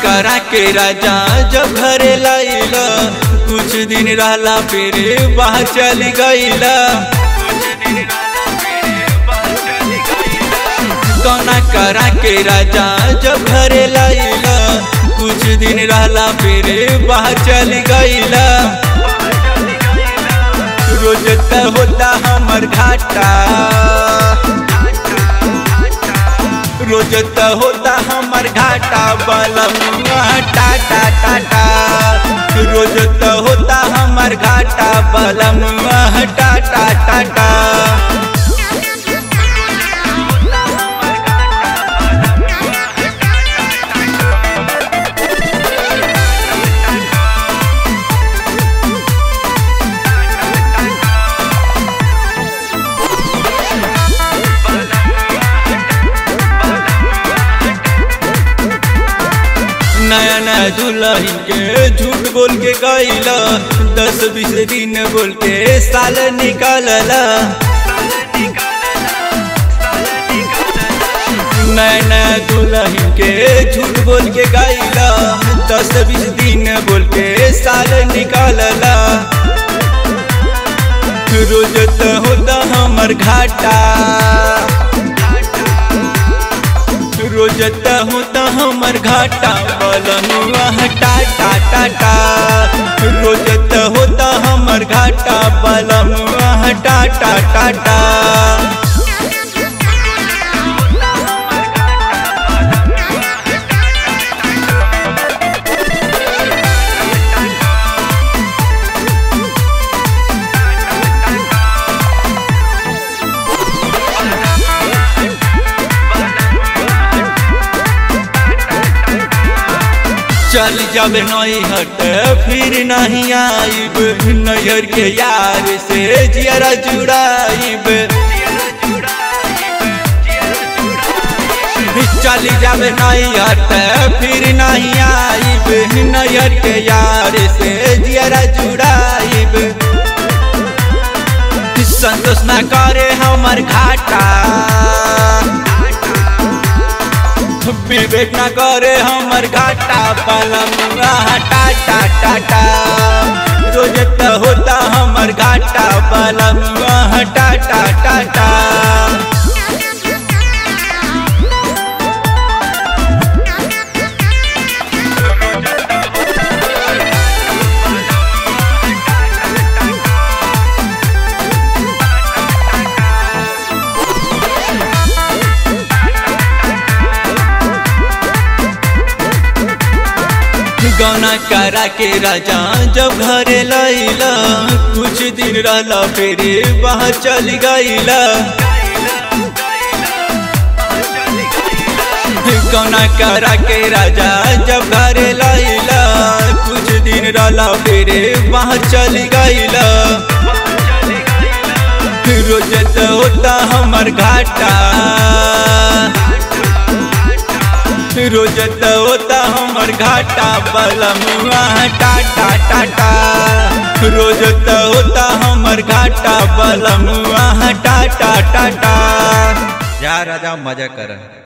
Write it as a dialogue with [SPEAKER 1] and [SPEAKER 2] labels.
[SPEAKER 1] करा के राजा जब घरे लाइला कुछ दिन रहला फिर बाहर चल गईला गौना करा के राजा जब घरे लाइला कुछ दिन रहला फिर बाहर चल गईला रोज त होता हमर घाटा रोज त होता हमर घाटा बलम टाटा टाटा रोज त होता हमर घाटा बलम टाटा टाटा नया नया दुल्हन के झूठ बोल के गईला दस बीस दिन बोल के साल निकालला नया नया दुल्हन के झूठ बोल के गईला दस बीस दिन बोल के साल निकालला रोज त होता हमर घाटा रोज त होता हमर घाटा बलनुआ टाटा टाटा रोज त होता हमर घाटा बलनुआ टाटा टाटा चल जब नहीं हट फिर नहीं आइब नैहर के यार से जियरा जुड़ाइब चल जब नहीं हट फिर नहीं आइब नैहर के यार से जियरा जुड़ाइब संतोष ना करे हमर घाटा विवेक न करे हमर घाटा पलम टाटा टाटा रोज त होता हमर घाटा पलम टाटा टाटा गौना करा के राजा जब घरे लैला कुछ दिन रहला फिर बाहर चल गईला गौना करा के राजा जब घरे लैला कुछ दिन रहला फिर बाहर चल गईला रोज तो होता हमर घाटा रोज त होता हमर घाटा बलमुआ टाटा टाटा रोज त होता हमर घाटा बलमुआ टाटा टाटा
[SPEAKER 2] जा राजा मजा कर